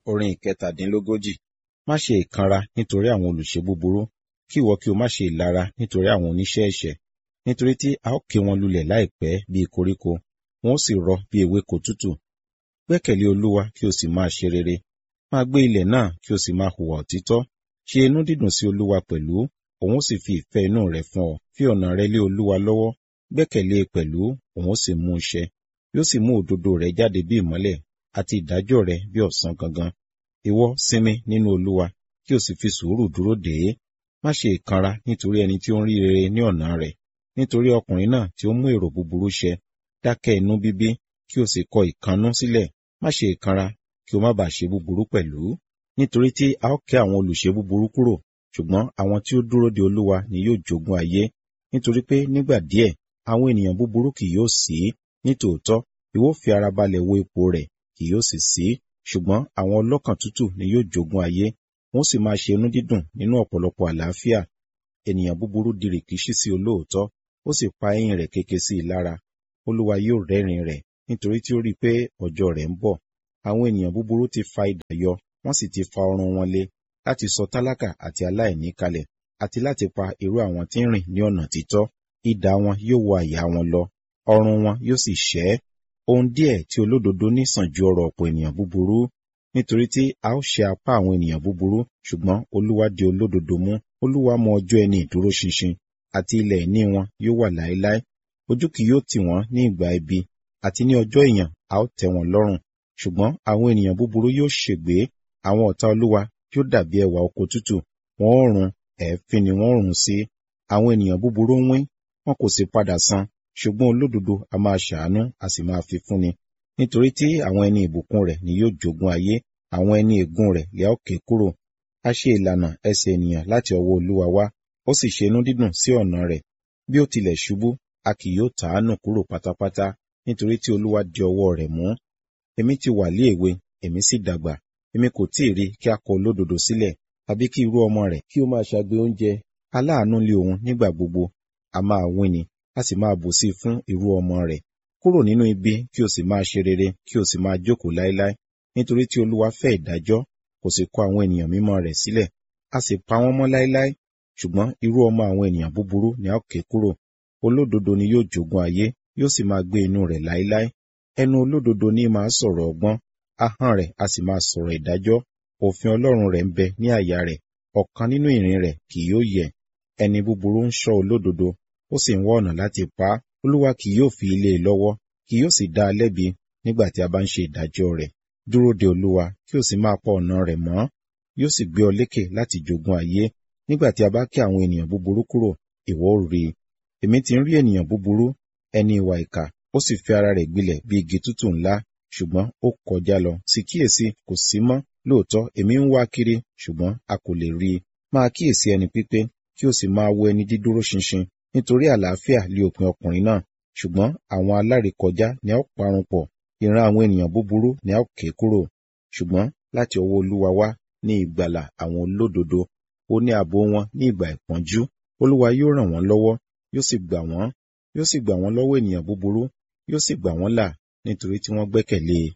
Orin ìkẹtàdínlógójì. Má ṣe ìkanra nítorí àwọn olùṣe búburú, kí ìwọ kí o má ṣe ìlara nítorí àwọn oníṣẹ́ ẹ̀ṣẹ̀. Nítorí tí a ó ké wọn lulẹ̀ láìpẹ́ bí koríko, wọn ó sì rọ bí ewéko tútù. Gbẹ́kẹ̀lé Olúwa kí o sì máa ṣe rere. Máa gbé ilẹ̀ náà kí o sì máa hùwà òtítọ́. Ṣe inú dídùn sí Olúwa pẹ̀lú, òun ó sì fi ìfẹ́ inú rẹ̀ fún ọ. Fi ọ̀nà rẹ lé Olúwa lọ́wọ́, gbẹ́kẹ̀lé e pẹ̀lú, òun ó sì mú un ṣẹ. Yóò sì mú òdodo rẹ jáde bí ìmọ́lẹ̀, àti ìdájọ́ rẹ bí ọ̀sán gangan. Ìwọ sinmi nínú Olúwa, kí o sì fi sùúrù dúró dè é. Má ṣe ìkanra nítorí ẹni tí ó ń rí rere ní ọ̀nà rẹ̀, nítorí ọkùnrin náà tí ó mú èrò búburú ṣẹ. Dákẹ́ inú bíbí, kí o sì kọ ìkannú sílẹ̀. Má ṣe ìkanra, kí o má bàa ṣe búburú pẹ̀lú. Nítorí tí a ó ké àwọn olùṣe búburú kúrò, ṣùgbọ́n àwọn tí ó dúró de Olúwa ni yóò jogún ayé. Nítorí pé nígbà díẹ̀, àwọn ènìyàn búburú kì yóò sí. Nítòótọ́, ìwọ ó fi ara balẹ̀ wo ipò rẹ̀, kì yóò sì sí. Ṣùgbọ́n àwọn ọlọ́kàn tútù ni yóò jogún ayé, wọ́n sì máa ṣe inú dídùn nínú ọ̀pọ̀lọpọ̀ àlàáfíà. Ènìyàn búburú di rìkíṣí sí olóòótọ́, ó sì pa eyín rẹ̀ kéke sí i lára. Olúwa yóò rẹ́rìn rẹ̀, nítorí tí ó rí i pé ọjọ́ rẹ̀ ń bọ̀. Àwọn ènìyàn búburú ti fa idà yọ, wọ́n sì ti fa ọrùn wọn lé, láti sọ tálákà àti aláìní kalẹ̀, àti láti pa irú àwọn tí ń rìn ní ọ̀nà títọ́. Idà wọn yóò wọ àyà wọn lọ, ọrùn wọn yóò sì ṣẹ́. Ohun díẹ̀ tí olódodo ní sàn ju ọrọ̀ ọ̀pọ̀ ènìyàn búburú, nítorí tí a ó ṣe apá àwọn ènìyàn búburú, ṣùgbọ́n Olúwa di olódodo mú. Olúwa mọ ọjọ́ ẹni ìdúró ṣinṣin, àti ilẹ̀ ìní wọn yóò wà láéláé. Ojú kì yóò tì wọ́n ní ìgbà ibi, àti ní ọjọ́ ìyàn a ó tẹ́ wọn lọ́rùn. Ṣùgbọ́n àwọn ènìyàn búburú yóò ṣègbé, àwọn ọ̀tá Olúwa yóò dàbí ẹwà oko tútù, wọn ó run, ẹ̀ẹ́fín ni wọ́n ó run sí. Àwọn ènìyàn búburú ń wín, wọn kò sì padà san, ṣùgbọ́n olódodo a máa ṣàánú, a sì máa fi fúnni. Nítorí tí àwọn ẹni ìbùkún rẹ̀ ni yóò jogún ayé, àwọn ẹni ègún rẹ̀ lẹ́ ó ké kúrò. A ṣe ìlànà ẹsẹ̀ ènìyàn láti ọwọ́ Olúwa wá, ó sì ṣe inú dídùn sí ọ̀nà rẹ̀. Bí ó tilẹ̀ ṣubú, a kì yóò tà á nù kúrò pátápátá, nítorí tí Olúwa di ọwọ́ rẹ̀ mú. Èmi ti wà lé èwe, èmi sì dàgbà, èmi kò tí ì rí kí a kọ olódodo sílẹ̀, tàbí kí irú ọmọ rẹ̀ kí ó máa ṣagbe oúnjẹ. Aláàánú lé òun nígbà gbogbo, a máa wín ni, a sì máa bùsí fún irú ọmọ rẹ̀. Kúrò nínú ibi kí o sì máa ṣe rere, kí o sì máa jókòó láéláé, nítorí tí Olúwa fẹ́ ìdájọ́, kò sì kọ àwọn ènìyàn mímọ́ rẹ̀ sílẹ̀, a sì pa wọ́n mọ́ láéláé. Ṣùgbọ́n irú ọmọ àwọn ènìyàn búburú ni a ó ké kúrò. Olódodo ni yóò jogún ayé, yóò sì máa gbé inú rẹ̀ láéláé. Ẹnu olódodo ní máa sọ̀rọ̀ ọgbọ́n, ahọ́n rẹ̀ a sì máa sọ̀rọ̀ ìdájọ́. Òfin Ọlọ́run rẹ̀ ń bẹ ní àyà rẹ̀, ọ̀kan nínú ìrìn rẹ̀ kì yóò yẹ̀. Ẹni búburú ń ṣọ́ olódodo, ó sì ń wá ọ̀nà láti pa á. Olúwa kì yóò fi ilé e lọ́wọ́, kì yóò sì dá a lẹ́bi nígbà tí a bá ń ṣe ìdájọ́ rẹ̀. Dúró de Olúwa, kí o sì máa pa ọ̀nà rẹ̀ mọ́. Yóò sì gbé ọ lékè láti jogún ayé. Nígbà tí a bá ké àwọn ènìyàn búburú kúrò, ìwọ ó rí i. Èmi ti ń rí ènìyàn búburú, ẹni ìwà ìkà, ó sì fi ara rẹ̀ gbilẹ̀ bí igi tútù ńlá, ṣùgbọ́n ó kọjá lọ. Sì kíyèsí, kò sí mọ́. Lóòótọ́, èmi ń wá kiri, ṣùgbọ́n a kò lè rí i. Máa kíyèsí ẹni pípé, kí o sì máa wo ẹni dídúró ṣinṣin, nítorí àlàáfíà lé òpin ọkùnrin náà. Ṣùgbọ́n àwọn alárékọjá ni a ó parun pọ̀, ìran àwọn ènìyàn búburú ni a ó ké kúrò. Ṣùgbọ́n láti ọwọ́ Olúwa wá ní ìgbàlà àwọn olódodo, ó ní ààbò wọn ní ìgbà ìpọ́njú. Olúwa yóò ràn wọ́n lọ́wọ́, yóò sì gbà wọ́n, yóò sì gbà wọ́n lọ́wọ́ ènìyàn búburú, yóò sì gbà wọ́n là nítorí tí wọ́n gbẹ́kẹ̀lé e.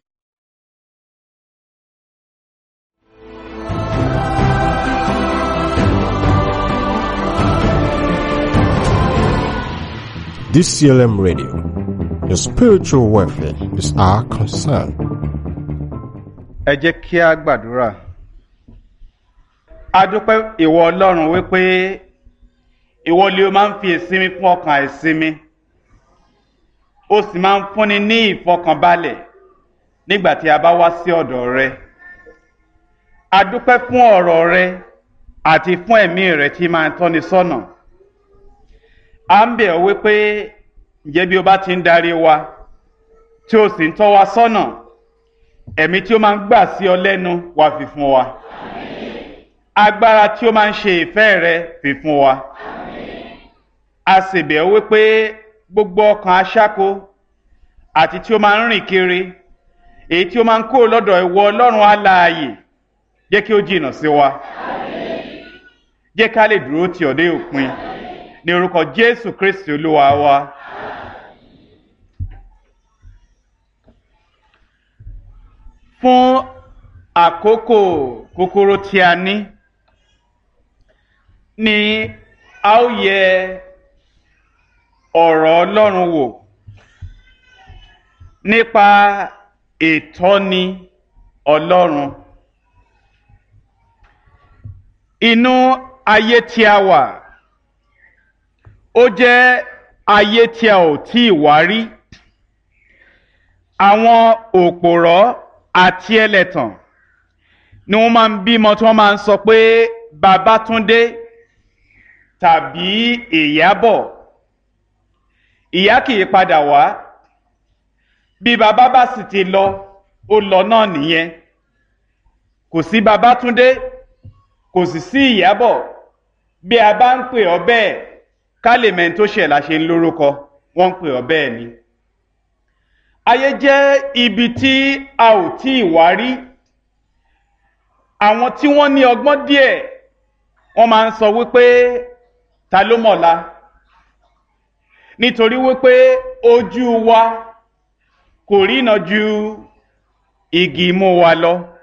DCLM Radio. Your spiritual welfare is our concern. ẹ jẹ́ kí a gbàdúrà. a dúpẹ́ ìwọ ọlọ́run wípé ìwọ lè o máa ń fi ìsinmi fún ọkàn àìsinmi o sì máa ń fúnni ní ìfọkànbalẹ̀ nígbà tí a bá wá sí ọ̀dọ̀ rẹ. a dúpẹ́ fún ọ̀rọ̀ rẹ àti fún ẹ̀mí rẹ tí máa ń tọ́ni sọ́nà. a ń bẹ̀ ọ́ wípé ǹjẹ́ bí o bá ti ń darí wa tí o sì ń tọ́ wa sọ́nà ẹ̀mí tí ó máa ń gbà sí ọ lẹ́nu wá fi fún wa agbára tí ó máa ń ṣe ìfẹ́ rẹ fi fún wa a sì bẹ̀ ọ́ wípé gbogbo ọkàn aṣáko àti tí ó máa ń rìn kiri èyí tí ó máa ń kó lọ́dọ̀ ìwọ ọlọ́run alààyè jẹ́ kí ó jìnnà sí wa jẹ́ ká lè dúró tì ọ́ dé òpin ní orúkọ jésù kristi olúwa wa. fún àkókò kúkúrú tí a ní ni a ó yẹ ọ̀rọ̀ Ọlọ́run wò nípa ìtọ́ni Ọlọ́run inú ayé tí a wà ó jẹ́ ayé tí a ò tí ì wá rí àwọn òpòrọ́ àti ẹlẹ́tàn ni wọ́n máa ń bímọ tí wọ́n máa ń sọ pé Babátúndé tàbí Ìyábọ̀ ìyá kì í padà wá bí bàbá bá sì ti lọ ó lọ náà nìyẹn kò sí Babátúndé kò sì sí Ìyábọ̀ bí a bá ń pè ọ́ bẹ́ẹ̀ ká lè mẹ́ni tó ṣẹ̀ la ṣe ń lórúkọ wọ́n ń pè ọ́ bẹ́ẹ̀ ni ayé jẹ́ ibi tí a ò tí ì wá rí àwọn tí wọ́n ní ọgbọ́n díẹ̀ wọ́n máa ń sọ wípé ta ló mọ̀la nítorí wípé ojú wa kò rína ju igi imú wa lọ